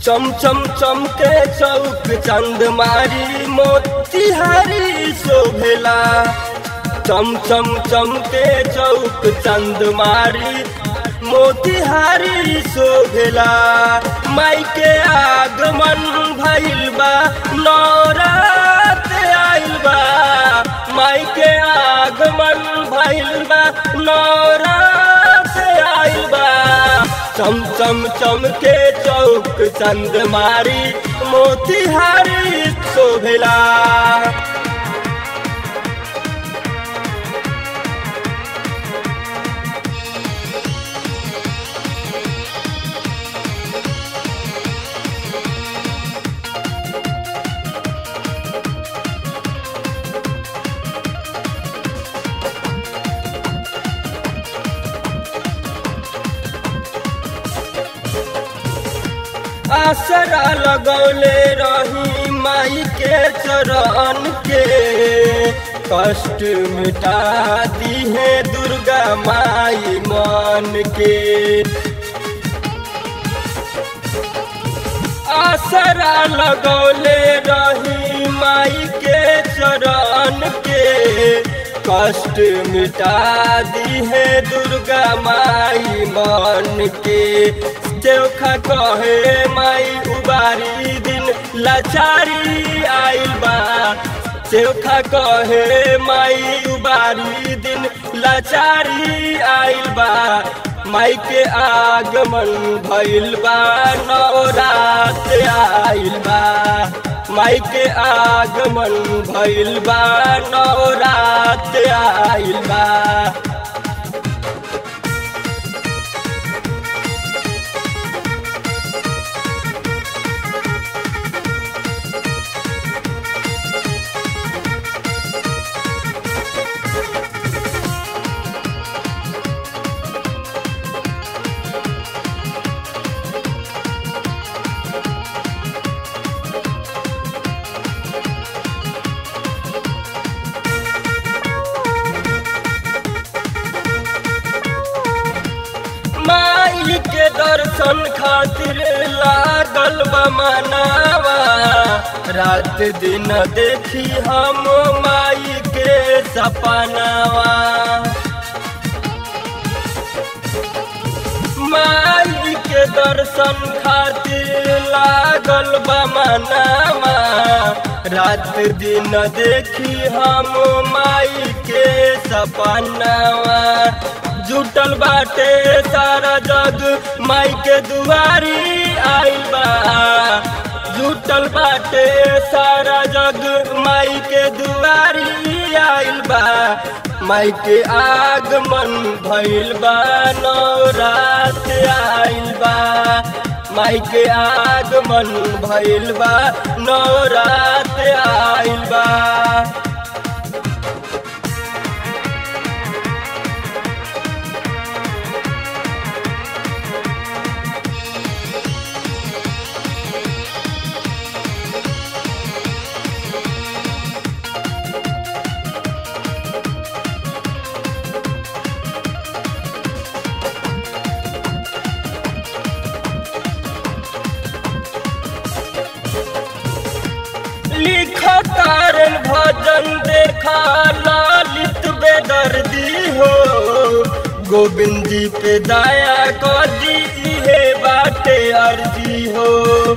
चम चम चमके चौक चंद मारी मोतिहारी शोभेला चम चम चमके चौक चंद मारी मोतिहारी शोभेला माई के आगमन भइल बा नौरात आइल बा माई के आगमन भइल बा नौरात आइल बा चम चम चमके चौक चंद मारी मोतिहारी शोभेला आसरा लगौले रही माई के चरण के कष्ट मिटा दी है दुर्गा माई मन के आसरा लगौले रही माई के चरण के कष्ट मिटा दी है दुर्गा माई मन के चोखा कहे माई उबारी दिन लाचारी आइल बा चोखा कहे माई उबारी दिन लाचारी आइल बा माई के आगमन भइल बा नवरात आइल बा माई के आगमन भइल बा नवरात आइल बा माई के दर्शन खातिर लागल बा मनावा रात दिन देखी हम माई के सपनावा माई के दर्शन खातिर लागल बा मनावा रात दिन देखी हम माई के सपनावा जुटल बाटे सारा जग माई के दुआरी आइल बा जुटल बाटे सारा जग माई के दुआरी आइल बा माई के आगमन भइल बा नवरात आइल बा माई के आगमन भइल बा नवरात आइल बा लिखा तारन भजन देखा लालित बेदर्दी हो गोविंद जी पे दया कर दी है बाटे अर्जी हो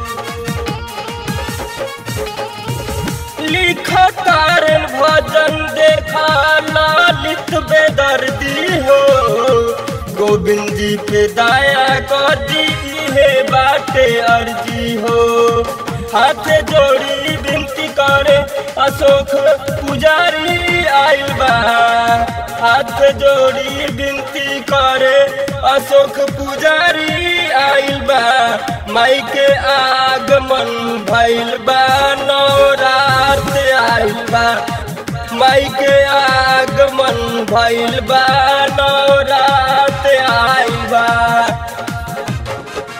लिखा तारन भजन देखा लालित बेदर्दी हो गोविंद जी पे दया कर दी है बाटे अर्जी हो हाथ जोड़ी विनती करे अशोक पुजारी आइल बा हाथ जोड़ी विनती करे अशोक पुजारी आइल बा माई के आगमन भइल बा नवरात आइल बा माई के आगमन भइल बा नवरात आइल बा